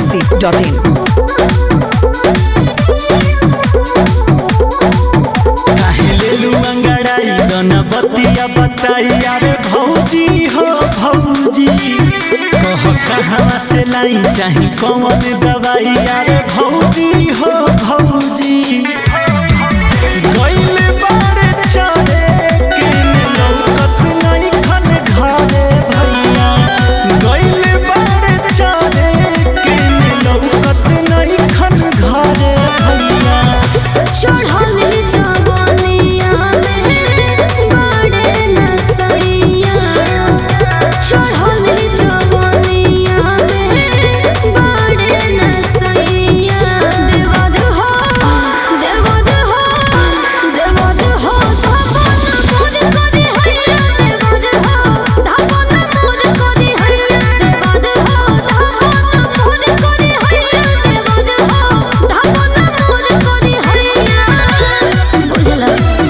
biharmasti.in काहे लेलू अंगड़ाई दोना बतिया बताई अरे भौजी हो भौजी कह कहाँ से लाई चाही कौन दवाई अरे भौजी हो भौजी गइले बारे चले के लौकत नहीं खन घरे भैया गइले बारे चले के लौकत नहीं खन घरे भैया चढ़ल जवानिया में बड़े नसैया चढ़ल जवानिया में बड़े नसैया देवद हो देवद हो देवद हो धपन मोर करी हैया देवद हो धपन मोर करी हैया देवद हो धपन मोर करी हैया देवद हो धपन मोर करी हैया बुझला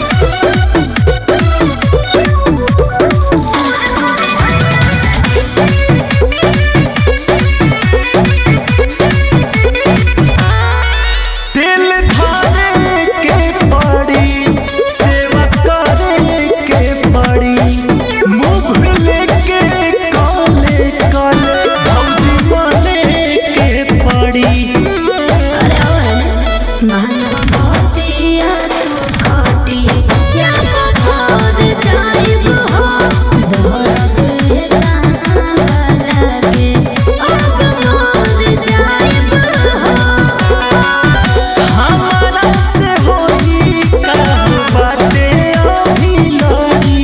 दिल धारे के पड़ी सेवा करे के पड़ी मुंह लेके काले काले भौजी माने के पड़ी हमारा से होई का बाटे अभी लड़ी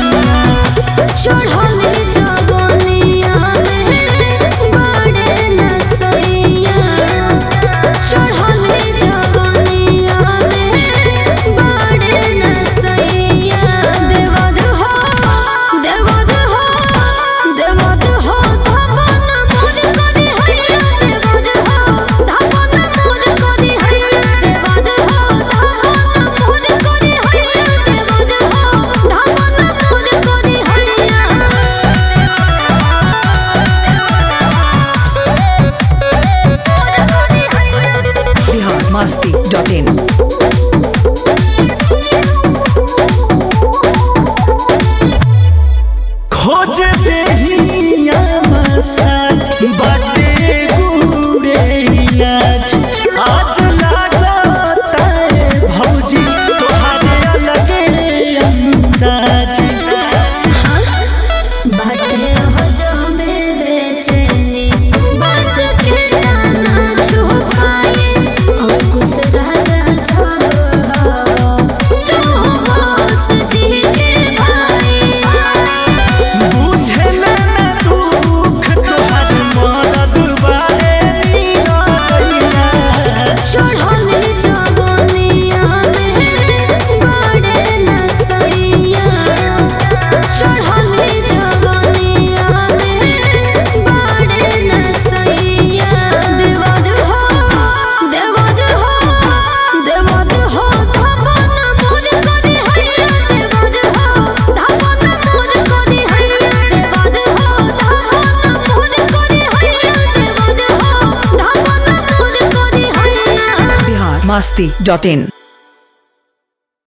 चढ़ल जवानिया में बड़े नसैया चढ़ल जवानिया में बड़े नसैया देवद हो देवद हो देवद हो धपन मोर करी हैया देवद हो धपन मोर करी हैया देवद हो धपन मोर करी हैया देवद हो धपन मोर करी हैया biharmasti.in खोज देहिया मसाज बाटे गुड़े इलाज आज लागता है भौजी तोहारे अलगे अंदाज बाटे हो जो में बेचैनी बात के ना छुपाए अंकुश राजा छोड़ो तू बस जी के भाई बुझे ना दुख तोहार मरद बारे नीरदैया चढ़ल जवानिया में बड़े नसैया चढ़ल जवानिया में बड़े नसैया देवद हो देवद हो देवद हो धपन मोर करी हैया देवद हो धपन मोर करी हैया देवद हो धपन मोर करी हैया देवद हो धपन मोर करी हैया biharmasti.in